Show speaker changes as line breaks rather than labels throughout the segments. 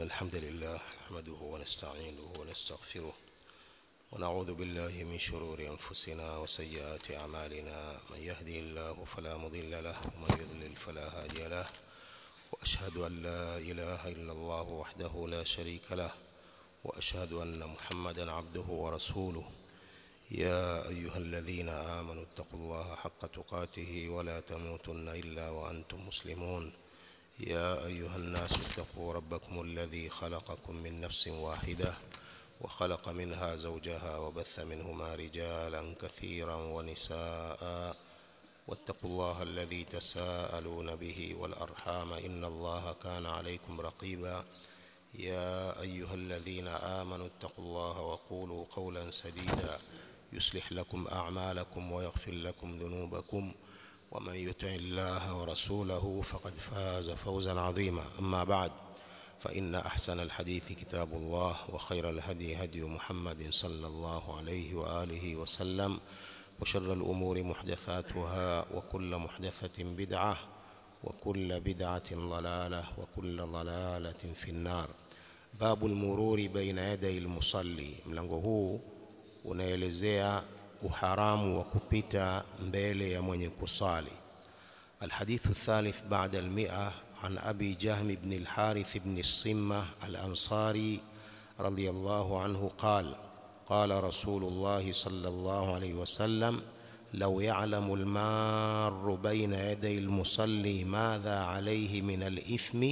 إن الحمد لله نحمده ونستعينه ونستغفره ونعوذ بالله من شرور أنفسنا وسيئات أعمالنا من يهدي الله فلا مضل له ومن يضلل فلا هادي له وأشهد أن لا إله إلا الله وحده لا شريك له وأشهد أن محمدا عبده ورسوله يا أيها الذين آمنوا اتقوا الله حق تقاته ولا تموتن إلا وأنتم مسلمون يا أيها الناس اتقوا ربكم الذي خلقكم من نفس واحدة وخلق منها زوجها وبث منهما رجالا كثيرا ونساء واتقوا الله الذي تساءلون به والأرحام إن الله كان عليكم رقيبا يا أيها الذين آمنوا اتقوا الله وقولوا قولا سديدا يصلح لكم أعمالكم ويغفر لكم ذنوبكم ومن يطع الله ورسوله فقد فاز فوزا عظيما أما بعد فإن أحسن الحديث كتاب الله وخير الهدي هدي محمد صلى الله عليه وآله وسلم وشر الأمور محدثاتها وكل محدثة بدعة وكل بدعة ضلالة وكل ضلالة في النار باب المرور بين يدي المصلي mlango huu unaelezea uharamu wa kupita mbele ya mwenye kusali الحديث الثالث بعد المئة عن أبي جهم بن الحارث بن الصمة الأنصاري رضي الله عنه قال قال رسول الله صلى الله عليه وسلم لو يعلم المار بين يدي المصلي ماذا عليه من الإثم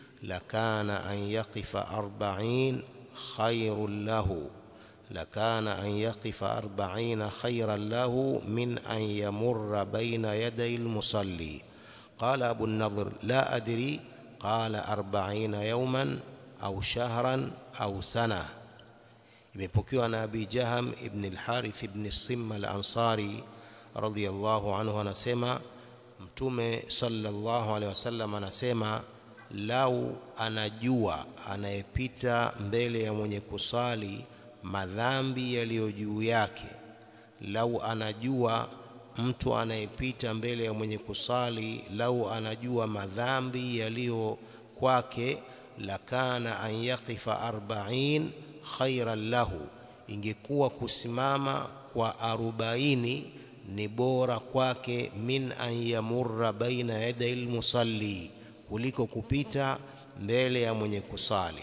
لكان أن يقف أربعين خير له لكان أن يقف أربعين خيرا له من أن يمر بين يدي المصلي قال أبو النضر لا أدري قال أربعين يوما أو شهرا أو سنة imepokewa na Abi Jaham ibn al-Harith ibn Simma al-Ansari radhiyallahu anhu anasema Mtume sallallahu alaihi wasallam anasema lau anajua anayepita mbele ya mwenye kusali madhambi yaliyo juu yake lau anajua mtu anayepita mbele ya mwenye kusali lau anajua madhambi yaliyo kwake lakana an yaqifa arba'in khairan lahu ingekuwa kusimama kwa arobaini ni bora kwake min an yamurra baina yaday almusalli kuliko kupita mbele ya mwenye kusali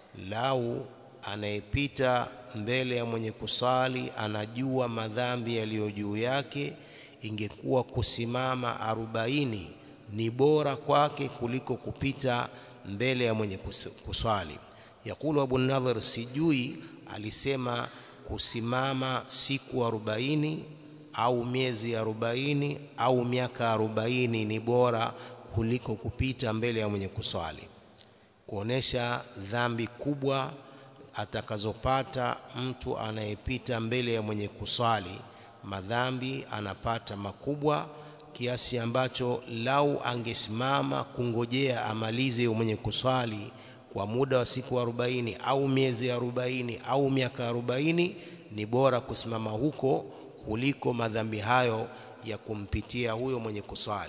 lau anayepita mbele ya mwenye kusali anajua madhambi yaliyo juu yake ingekuwa kusimama arobaini ni bora kwake kuliko kupita mbele ya mwenye kuswali yakulu abu nadhir sijui alisema kusimama siku arobaini au miezi arobaini au miaka arobaini ni bora kuliko kupita mbele ya mwenye kuswali kuonesha dhambi kubwa atakazopata mtu anayepita mbele ya mwenye kuswali madhambi anapata makubwa kiasi ambacho lau angesimama kungojea amalize mwenye kuswali kwa muda wa siku 40 au miezi 40 au miaka 40 ni bora kusimama huko kuliko madhambi hayo ya kumpitia huyo mwenye kuswali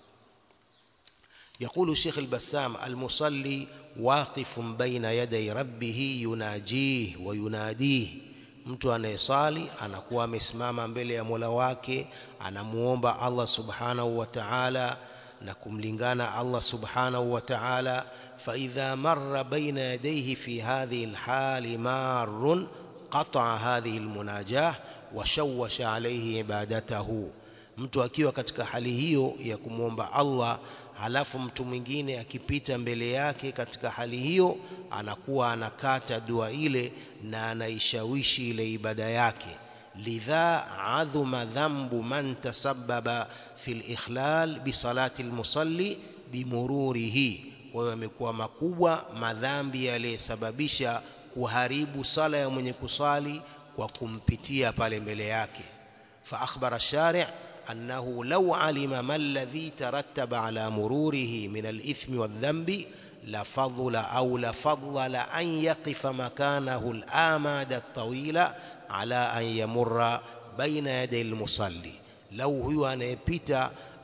يقول الشيخ البسام المصلي واقف بين يدي ربه يناجيه ويناديه mtu anayesali anakuwa amesimama mbele ya Mola wake anamuomba Allah subhanahu wa ta'ala na kumlingana Allah subhanahu wa ta'ala fa idha marra baina yadayhi fi hadhihi alhali marrun qata'a hadhihi almunajah wa shawwasha alayhi ibadatahu mtu akiwa katika hali hiyo ya kumwomba Allah halafu mtu mwingine akipita mbele yake katika hali hiyo anakuwa anakata dua ile na anaishawishi ile ibada yake lidha adhuma dhambu man tasabbaba fil ikhlal bi salati almusalli bimururihi kwa hiyo yamekuwa makubwa madhambi yaliyesababisha kuharibu sala ya mwenye kusali kwa kumpitia pale mbele yake fa akhbara shari' أنه لو علم ما الذي ترتب على مروره من الإثم والذنب لفضل أو لفضل أن يقف مكانه الآماد الطويل على أن يمر بين يدي المصلي لو هو anayepita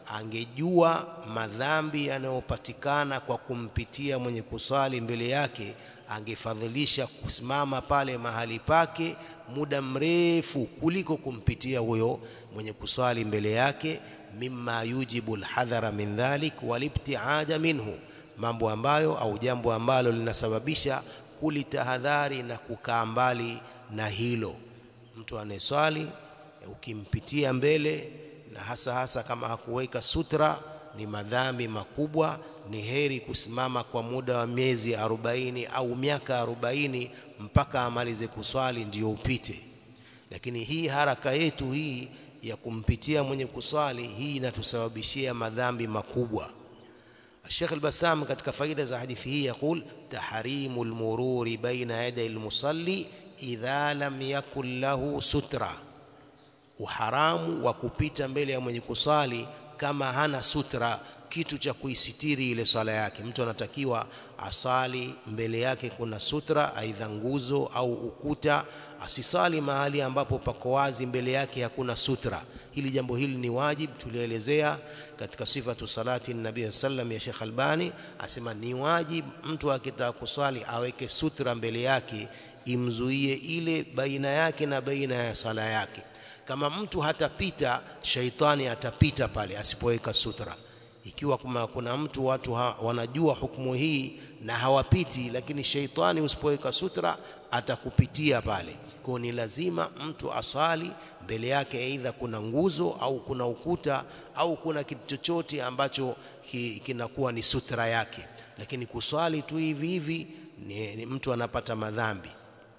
angejua madhambi yanayopatikana kwa kumpitia mwenye kusali mbele yake angefadhilisha kusimama pale mahali pake muda mrefu kuliko kumpitia huyo mwenye kusali mbele yake mimma yujibu alhadhara min dhalik walibtiada minhu mambo ambayo au jambo ambalo linasababisha kulitahadhari na kukaa mbali na hilo mtu anayeswali ukimpitia mbele na hasa hasa kama hakuweka sutra ni madhambi makubwa ni heri kusimama kwa muda wa miezi arobaini au miaka arobaini mpaka amalize kuswali ndiyo upite lakini hii haraka yetu hii ya kumpitia mwenye kuswali hii inatusababishia madhambi makubwa الشيخ البسام katika faida za hadithi hii يقول تحريم المرور بين يدي المصلي إذا لم يكن له سترة uharamu wa kupita mbele ya mwenye kusali kama hana sutra kitu cha kuisitiri ile swala yake mtu anatakiwa asali mbele yake kuna sutra aidha nguzo au ukuta asisali mahali ambapo pako wazi mbele yake hakuna sutra hili jambo hili ni wajib tulielezea katika sifatu salati nabii sallam ya Sheikh Albani asema ni wajib mtu akitaka kuswali aweke sutra mbele yake imzuie ile baina yake na baina ya sala yake kama mtu hatapita shaitani atapita pale asipoweka sutra ikiwa kuma kuna mtu watu ha, wanajua hukumu hii na hawapiti lakini shaitani usipoweka sutra atakupitia pale kwa ni lazima mtu asali mbele yake aidha kuna nguzo au kuna ukuta au kuna kitu chochote ambacho ki, kinakuwa ni sutra yake lakini kuswali tu hivi hivi ni, ni mtu anapata madhambi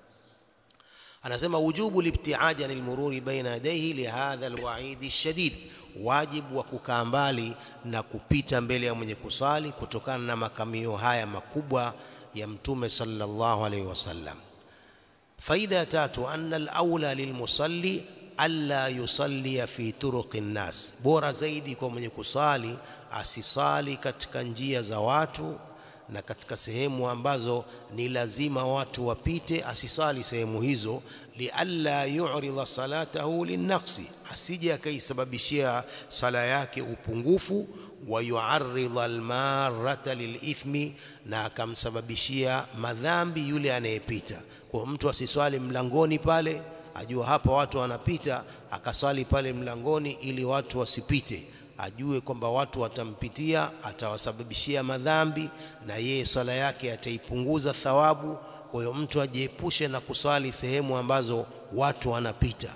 anasema wujubu libtiaji anil mururi baina yadayhi lihadha alwaid alshadid wajibu wa kukaa mbali na kupita mbele ya mwenye kusali kutokana na makamio haya makubwa ya mtume sallallahu alaihi wasallam faida ya tatu anna alaula lilmusalli alla yusalli fi turuqi nnas bora zaidi kwa mwenye kusali asisali katika njia za watu na katika sehemu ambazo ni lazima watu wapite asisali sehemu hizo lialla yu'rida salatahu linnaqsi asije akaisababishia sala yake upungufu wa yu'arrida almarata lilithmi na akamsababishia madhambi yule anayepita kwa mtu asiswali mlangoni pale ajua hapa watu wanapita akaswali pale mlangoni ili watu wasipite ajue kwamba watu watampitia atawasababishia madhambi na yeye swala yake ataipunguza thawabu kwa hiyo mtu ajiepushe na kuswali sehemu ambazo watu wanapita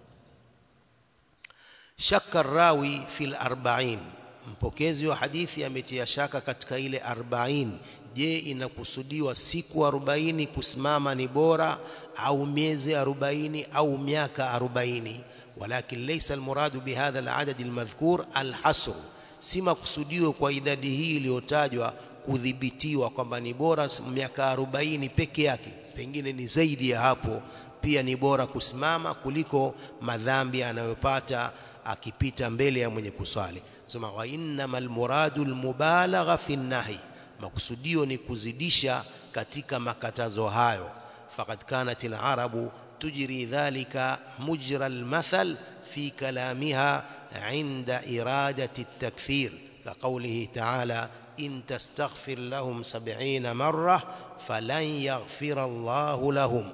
shaka rawi fil arba'in mpokezi wa hadithi ametia shaka katika ile 40 je inakusudiwa siku 40 kusimama ni bora au miezi 40 au miaka 40 ولكن ليس المراد بهذا العدد المذكور الحصر si makusudio kwa idadi hii iliyotajwa kudhibitiwa kwamba ni bora miaka 40 peke yake pengine ni zaidi ya hapo pia ni bora kusimama kuliko madhambi anayopata akipita mbele ya mwenye kuswali sema wa innamal muradul mubalagha fi nahi makusudio ni kuzidisha katika makatazo hayo faqad kanat al-arabu تجري ذلك مجرى المثل في كلامها عند إرادة التكثير كقوله تعالى إن تستغفر لهم سبعين مرة فلن يغفر الله لهم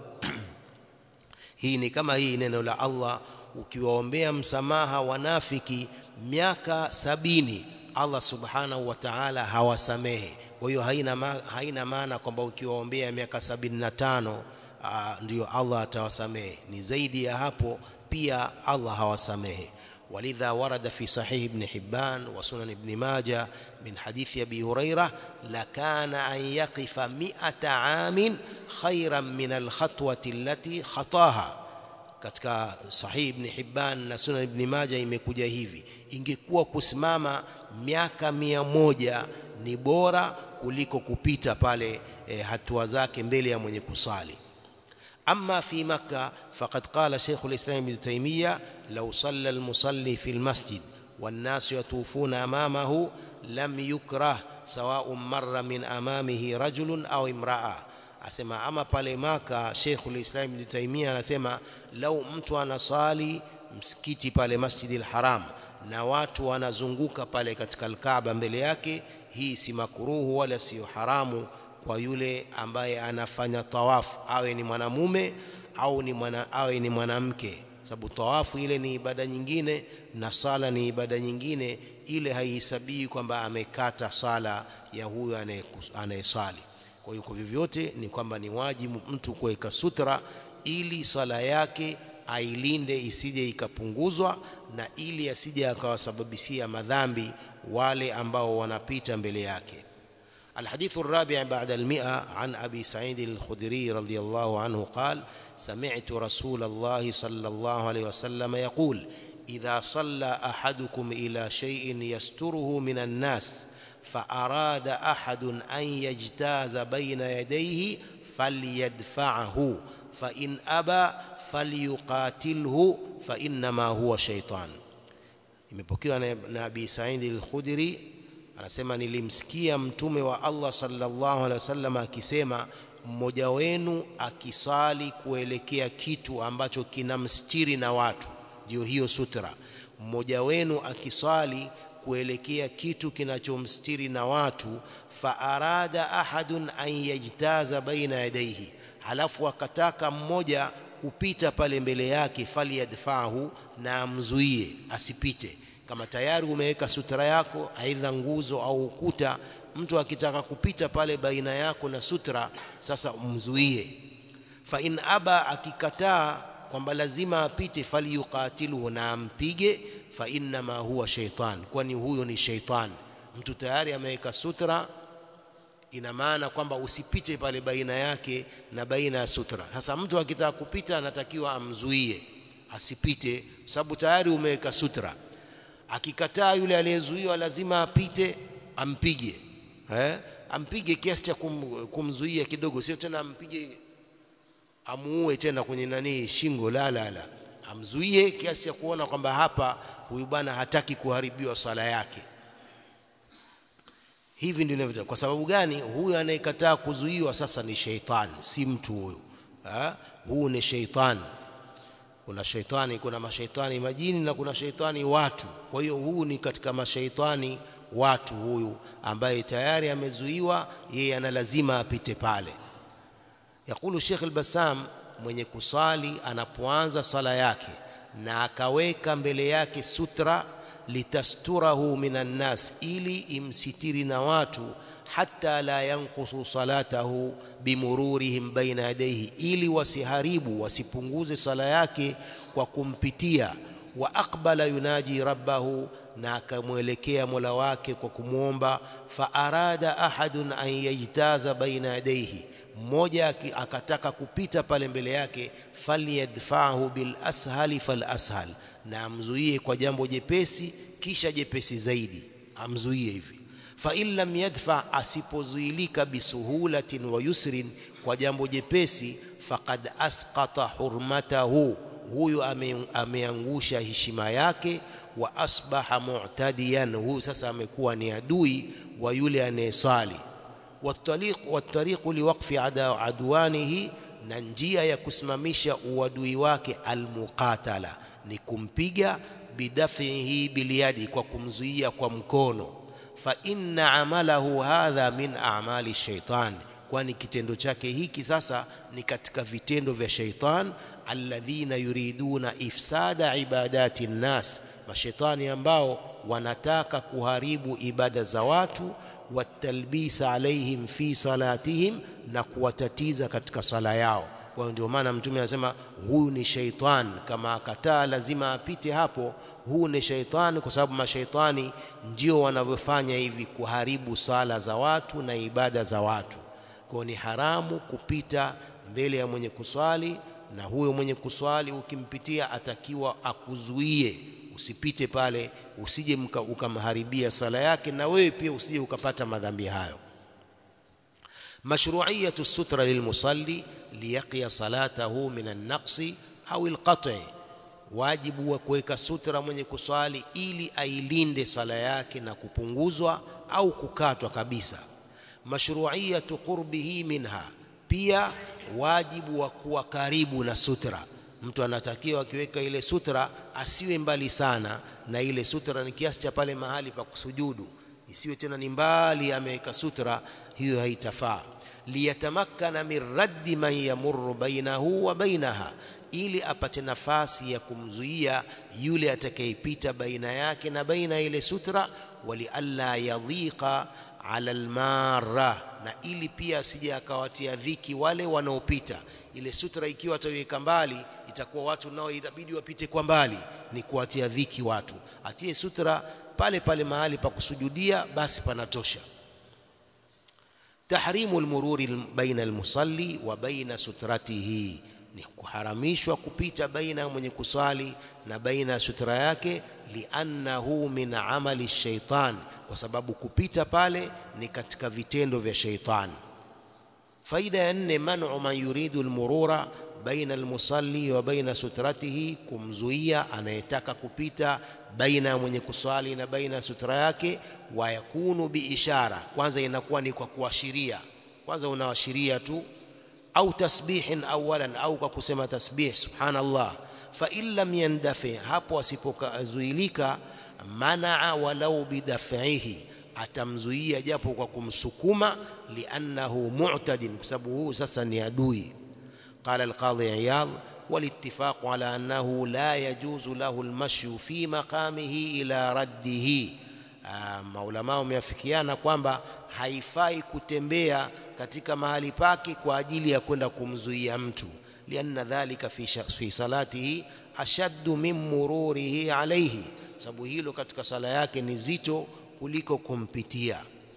hii ni kama hii neno la Allah ukiwaombea msamaha wanafiki miaka sabini Allah subhanahu wa ta'ala hawasamehe kwa hiyo haina ma, haina maana kwamba ukiwaombea miaka sabini na tano uh, ndio Allah atawasamehe ni zaidi ya hapo pia Allah hawasamehe ولذا ورد في صحيح ابن حبان وسنن ابن ماجه من حديث أبي هريرة لكان أن يقف مئة عام خيرا من الخطوة التي خطاها katika sahih ibn Hibban na sunan ibn Majah imekuja hivi ingekuwa kusimama miaka mia moja ni bora kuliko kupita pale e, hatua zake mbele ya mwenye kusali أما في مكة فقد قال شيخ الإسلام ابن تيمية لو صلى المصلي في المسجد والناس يطوفون أمامه لم يكره سواء مر من أمامه رجل أو امرأة asema ama pale maka Sheikhul Islam Ibn Taymiyyah anasema lau mtu anasali msikiti pale Masjidil Haram na watu wanazunguka pale katika Al-Kaaba mbele yake hii si makuruhu wala siyo haramu kwa yule ambaye anafanya tawafu awe ni mwanamume au ni mwana, awe ni mwanamke sababu tawafu ile ni ibada nyingine na sala ni ibada nyingine ile haihesabii kwamba amekata sala ya huyo anayeswali kwa hiyo kwa vyovyote ni kwamba ni wajibu mtu kuweka sutra ili sala yake ailinde isije ikapunguzwa na ili asije akawasababishia madhambi wale ambao wanapita mbele yake الحديث الرابع بعد المئة عن أبي سعيد الخدري رضي الله عنه قال سمعت رسول الله صلى الله عليه وسلم يقول إذا صلى أحدكم إلى شيء يستره من الناس فأراد أحد أن يجتاز بين يديه فليدفعه فإن أبى فليقاتله فإنما هو شيطان imepokewa na Abi Said al-Khudri anasema nilimsikia mtume wa Allah sallallahu alaihi wasallam akisema mmoja wenu akisali kuelekea kitu ambacho kinamstiri na watu ndio hiyo sutra mmoja wenu akisali kuelekea kitu kinachomstiri na watu fa arada ahadun an yajtaza baina yadayhi halafu akataka mmoja kupita pale mbele yake falyadfahu na amzuie asipite kama tayari umeweka sutra yako aidha nguzo au ukuta mtu akitaka kupita pale baina yako na sutra sasa umzuie fa in aba akikataa kwamba lazima apite falyuqatiluhu na ampige fa innama huwa shaitan kwani huyo ni shaitan mtu tayari ameweka sutra ina maana kwamba usipite pale baina yake na baina ya sutra sasa mtu akitaka kupita anatakiwa amzuie asipite sababu tayari umeweka sutra akikataa yule aliyezuiwa lazima apite ampige eh ampige kiasi cha kum, kumzuia kidogo sio tena ampige amuue tena kwenye nani shingo la la la amzuie kiasi cha kuona kwamba hapa huyu bwana hataki kuharibiwa sala yake hivi ndivyo inavyo kwa sababu gani huyu anayekataa kuzuiwa sasa ni sheitani si mtu huyu huu ni sheitani kuna sheitani kuna mashaitani majini na kuna sheitani watu kwa hiyo huu ni katika mashaitani watu huyu ambaye tayari amezuiwa yeye ana lazima apite pale yakulu Sheikh al-Bassam mwenye kusali anapoanza sala yake na akaweka mbele yake sutra litasturahu minan nas ili imsitiri na watu hatta la yanqusu salatahu bimururihim baina yadayhi ili wasiharibu wasipunguze sala yake kwa kumpitia wa aqbala yunaji rabbahu na akamwelekea Mola wake kwa kumwomba fa arada ahadun an yajtaza baina yadayhi mmoja akataka kupita pale mbele yake falyadfahu bil ashali fal ashal na amzuie kwa jambo jepesi kisha jepesi zaidi amzuie hivi fa in lam yadfa asipozuilika bisuhulatin wa yusrin kwa jambo jepesi faqad asqata hurmatahu huyu ame, ameangusha heshima yake wa asbaha mu'tadiyan huyu sasa amekuwa ni adui wa yule anayesali والطريق والطريق لوقف عدوانه na njia ya kusimamisha uadui wake almuqatala ni kumpiga bidafihi biliyadi kwa kumzuia kwa mkono fa inna amalahu hadha min a'mali shaitan kwani kitendo chake hiki sasa ni katika vitendo vya shaitan alladhina yuriduna ifsada ibadati nnas mashaitani ambao wanataka kuharibu ibada za watu watalbisa alaihim fi salatihim na kuwatatiza katika sala yao kwa hiyo ndio maana mtume anasema huyu ni shaitan kama akataa lazima apite hapo huu ni shaitani kwa sababu mashaitani ndio wanavyofanya hivi kuharibu sala za watu na ibada za watu kwa ni haramu kupita mbele ya mwenye kuswali na huyo mwenye kuswali ukimpitia atakiwa akuzuie usipite pale usije ukamharibia sala yake na wewe pia usije ukapata madhambi hayo mashru'iyatu sutra lilmusalli liyaqiya salatahu min an-naqsi au al-qat'i wajibu wa kuweka sutra mwenye kuswali ili ailinde sala yake na kupunguzwa au kukatwa kabisa mashru'iyatu qurbihi minha pia wajibu wa kuwa karibu na sutra mtu anatakiwa akiweka ile sutra asiwe mbali sana na ile sutra ni kiasi cha pale mahali pa kusujudu isiwe tena ni mbali ameweka sutra hiyo haitafaa liyatamakkana min raddi man yamurru bainahu wa bainaha ili apate nafasi ya kumzuia yule atakayepita baina yake na baina ile sutra walialla yadhiqa ala almarra na ili pia asije akawatia dhiki wale wanaopita ile sutra ikiwa ataiweka mbali itakuwa watu nao itabidi wapite kwa mbali ni kuwatia dhiki watu atie sutra pale pale mahali pa kusujudia basi panatosha tahrimu almururi baina almusalli wa baina sutratihi ni kuharamishwa kupita baina ya mwenye kuswali na baina ya sutra yake liannahu min amali shaitan kwa sababu kupita pale ni katika vitendo vya shaitan faida ya nne manu man yuridu almurura baina almusalli wa baina sutratihi kumzuia anayetaka kupita baina ya mwenye kuswali na baina ya sutra yake wa yakunu biishara kwanza inakuwa ni kwa kuashiria kwanza unaashiria tu au tasbihin awalan au kwa kusema tasbih subhanallah fa in lam yandafi hapo asipokazuilika manaa walau bidaf'ihi atamzuia japo kwa kumsukuma liannahu mu'tadin kwa sababu huu sasa ni adui قال القاضي عياض والاتفاق على أنه لا يجوز له المشي في مقامه إلى رده maulama wameafikiana kwamba haifai kutembea katika mahali pake kwa ajili ya kwenda kumzuia mtu lianna dhalika fi, fi salatihi ashaddu min mururihi alayhi sababu hilo katika sala yake ni zito kuliko kumpitia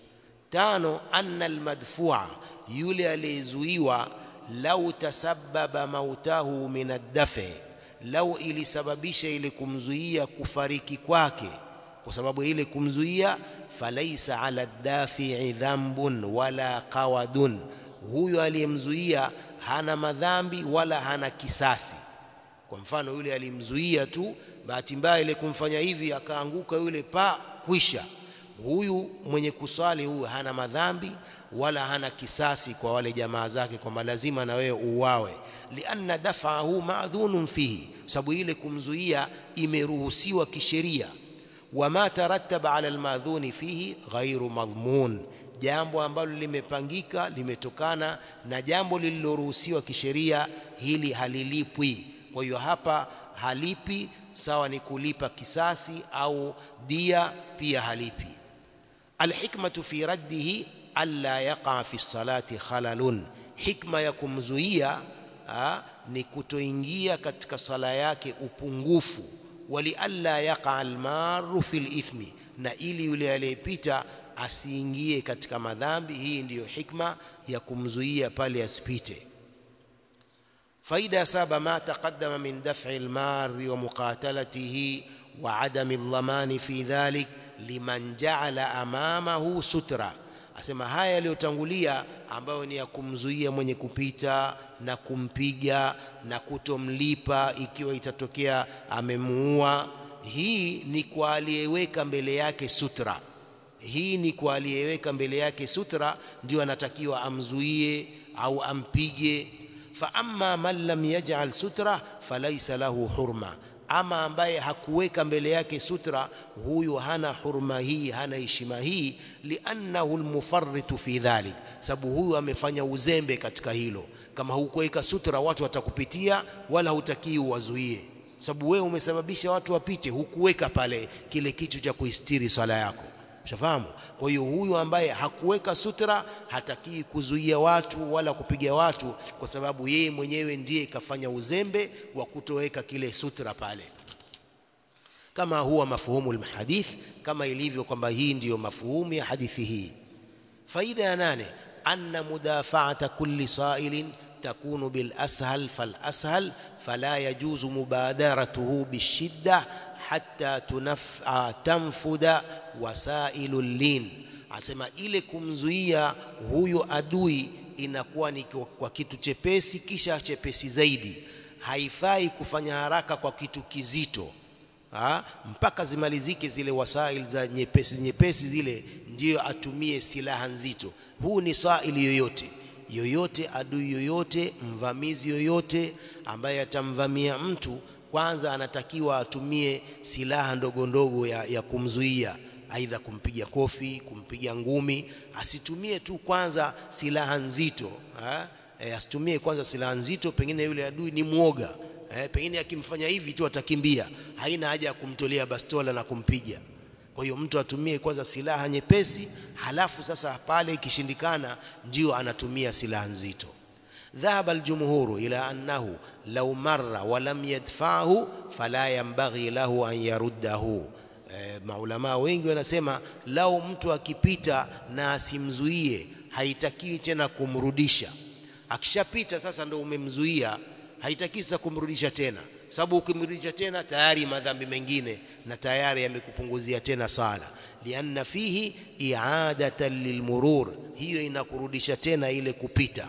tano anna almadfua yule aliyezuiwa lau tasabbaba mautahu min addafi lau ilisababisha ile kumzuia kufariki kwake kwa sababu ile kumzuia falaisa ala dafi'i dhambun wala qawadun huyo aliyemzuia hana madhambi wala hana kisasi kwa mfano yule alimzuia tu bahati mbaya ile kumfanya hivi akaanguka yule pa kwisha huyu mwenye kuswali huyu hana madhambi wala hana kisasi kwa wale jamaa zake kwamba lazima na wewe uwawe lianna dafahu ma'dhunun fihi sababu ile kumzuia imeruhusiwa kisheria wama tarattaba ala almadhuni fihi ghairu madhmun jambo ambalo limepangika limetokana na jambo lililoruhusiwa kisheria hili halilipwi kwa hiyo hapa halipi sawa ni kulipa kisasi au dia pia halipi alhikmatu fi raddihi alla yaqa fi salati khalalun hikma ya kumzuia ni kutoingia katika sala yake upungufu wali alla yaqa almaru fil ithmi na ili yule aliyepita asiingie katika madhambi hii ndiyo hikma ya kumzuia pale asipite faida ya saba ma taqaddama min daf'i almari wa muqatalatihi wa adami aldhamani fi dhalik liman ja'ala amamahu sutra asema haya yaliyotangulia ambayo ni ya kumzuia mwenye kupita na kumpiga na kutomlipa ikiwa itatokea amemuua hii ni kwa aliyeweka mbele yake sutra hii ni kwa aliyeweka mbele yake sutra ndio anatakiwa amzuie au ampige fa amma man lam yaj'al sutra falaysa lahu hurma ama ambaye hakuweka mbele yake sutra huyu hana hurma hii hana heshima hii liannahu almufarritu fi dhalik sababu huyu amefanya uzembe katika hilo kama hukuweka sutra watu watakupitia wala hutakii uwazuie sababu wewe umesababisha watu wapite hukuweka pale kile kitu cha kuistiri sala yako Ushafahamu? Kwa hiyo huyu ambaye hakuweka sutra hatakii kuzuia watu wala kupiga watu kwa sababu yeye mwenyewe ndiye kafanya uzembe wa kutoweka kile sutra pale. Kama huwa mafuhumu alhadith kama ilivyo kwamba hii ndiyo mafuhumu ya hadithi hii. Faida ya nane anna mudafa'ata kulli sa'ilin takunu bil ashal fal ashal fala yajuzu mubadaratuhu bishidda hatta tunaf, tanfuda wasailu lin asema ile kumzuia huyo adui inakuwa ni kwa kitu chepesi kisha chepesi zaidi haifai kufanya haraka kwa kitu kizito ha? mpaka zimalizike zile wasail za nyepesi nyepesi zile ndiyo atumie silaha nzito huu ni saili yoyote yoyote adui yoyote mvamizi yoyote
ambaye atamvamia mtu kwanza anatakiwa atumie silaha ndogo ndogo ya, ya kumzuia aidha kumpiga kofi kumpiga ngumi asitumie tu kwanza silaha nzito ha? E, asitumie kwanza silaha nzito pengine yule adui ni mwoga e, pengine akimfanya hivi tu atakimbia haina haja ya kumtolea bastola na kumpiga kwa hiyo mtu atumie kwanza silaha nyepesi halafu sasa pale ikishindikana ndio anatumia silaha nzito ذهب الجمهور إلى أنه لو مر ولم يدفعه فلا ينبغي له أن يرده e, maulamaa wengi wanasema lau mtu akipita na asimzuie haitakiwi tena kumrudisha akishapita sasa ndo umemzuia haitakiwi sasa kumrudisha tena sababu ukimrudisha tena tayari madhambi mengine na tayari yamekupunguzia tena sala lianna fihi i'adatan lilmurur hiyo inakurudisha tena ile kupita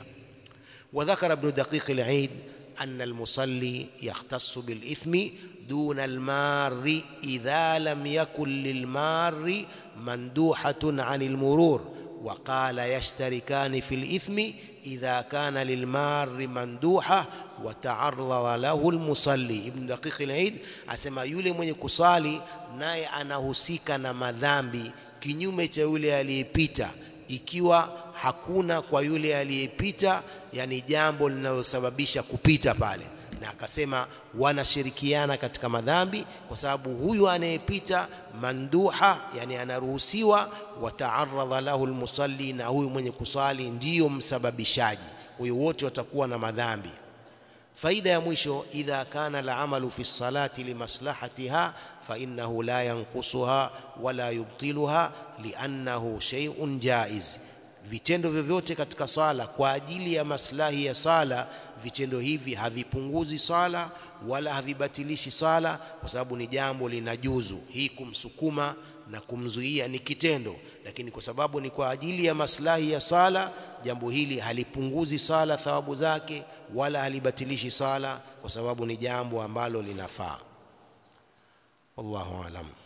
وذكر ابن دقيق العيد أن المصلي يختص بالإثم دون المار إذا لم يكن للمار مندوحة عن المرور وقال يشتركان في الإثم إذا كان للمار مندوحة وتعرض له المصلي ابن دقيق العيد asema yule mwenye kusali naye anahusika na madhambi kinyume cha yule aliyepita ikiwa hakuna kwa yule aliyepita yani jambo linalosababisha kupita pale na akasema wanashirikiana katika madhambi kwa sababu huyu anayepita manduha yani anaruhusiwa wataaradha lahu almusalli na huyu mwenye kusali ndiyo msababishaji huyo wote watakuwa na madhambi faida ya mwisho idha kana alamalu fi salati limaslahatiha fa innahu la yanqusuha wala yubtiluha liannahu shay'un jaiz vitendo vyovyote katika sala kwa ajili ya maslahi ya sala vitendo hivi havipunguzi sala wala havibatilishi sala kwa sababu ni jambo linajuzu hii kumsukuma na kumzuia ni kitendo lakini kwa sababu ni kwa ajili ya maslahi ya sala jambo hili halipunguzi sala thawabu zake wala halibatilishi sala kwa sababu ni jambo ambalo linafaa wallahu alam